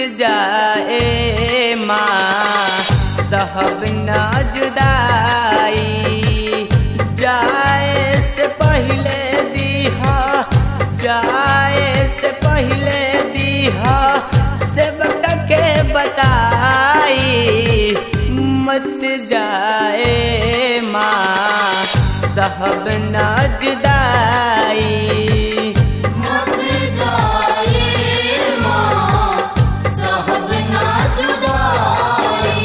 जाए माँ सहब न जुदाई जाए से पहले दीहा जाए से पहले दीहा सेवक के बताई मत जाए माँ सहब न जुदाई मत जाए माँ सहब ना जुदाई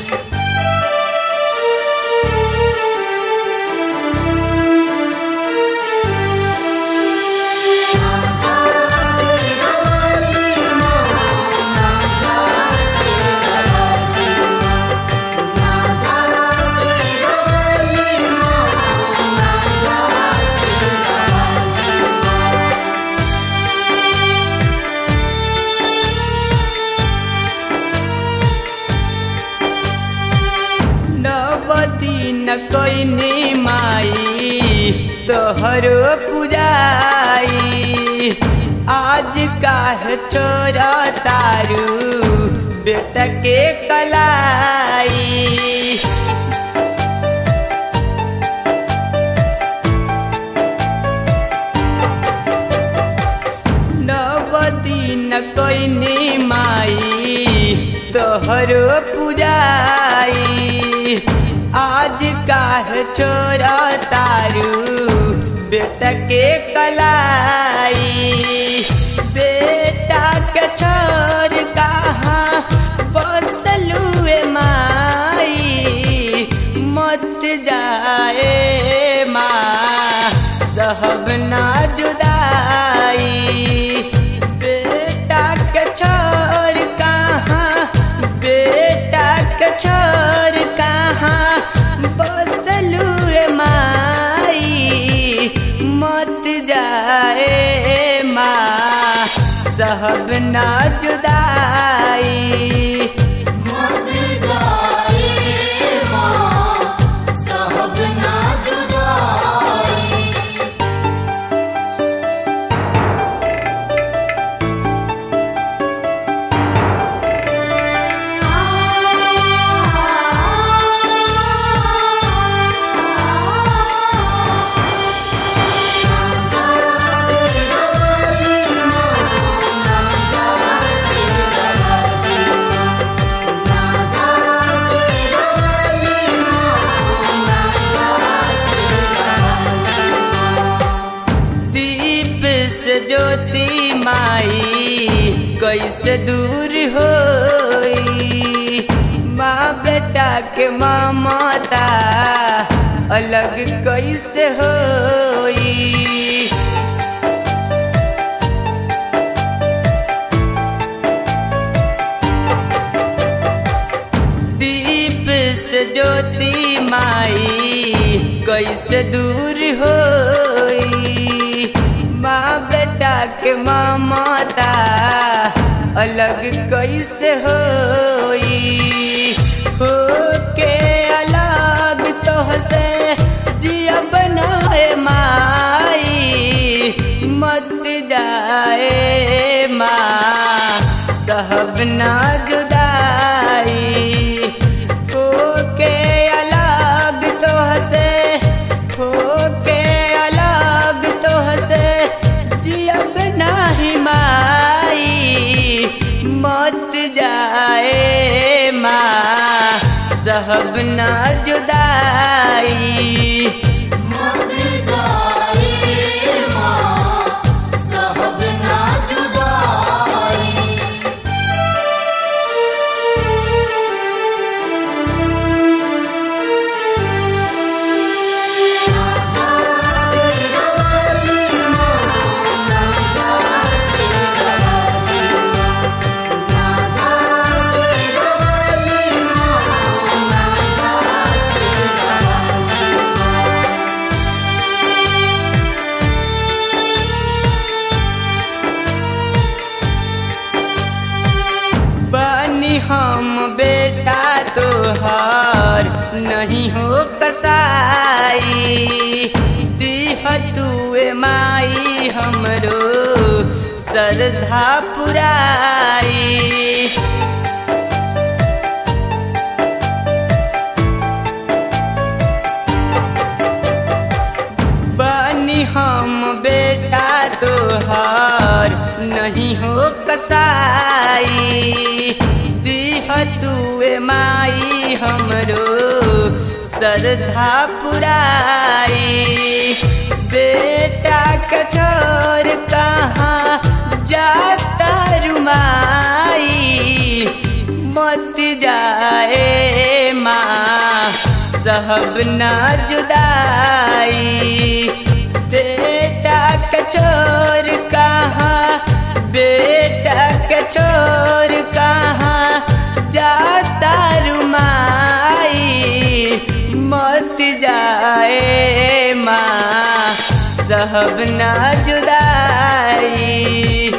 नवदी न कोइनी माई तोहरो पूजाई आज काहे छोरा तारू बेटा के कलाई नवदी न कोइनी माई तोहरो पूजाई आज काहे छोरा तारू बेटा के कलाई बेटा के छोर कहाँ बसलुए माई मत जाए माँ सहब ना जुदाई बेटा के छोर कहाँ बेटा के छोर कहाँ बसलुए माई मत जाए माँ सहब ना जुदाई मत जाए माँ सहब ना जुदाई दीप से ज्योति माई कैसे दूर होई माँ बेटा के ममता अलग कैसे होई दीप से ज्योति माई कैसे दूर होई माँ बेटा के ममता अलग कैसे होई हो के अलग तो से जिया बनाए माई मत जाए माँ सहब ना जुदाई हो के अलग तो से हो के अलग तो से जियब नाही माई मत जाए माँ सहब ना जुदाई मत जाए माँ सहब ना जुदाई ना जा श्रद्धा पुराई बानी हम बेटा तोहार नहीं हो कसाई दीह तुए माई हमरो श्रद्धा पुराई बेटा के छोर कहाँ जाता रुमाई मत जाए माँ सहब ना जुदाई बेटा के छोर कहाँ बेटा के छोर कहाँ जाता रुमाई मत जाए माँ सहब ना जुदाई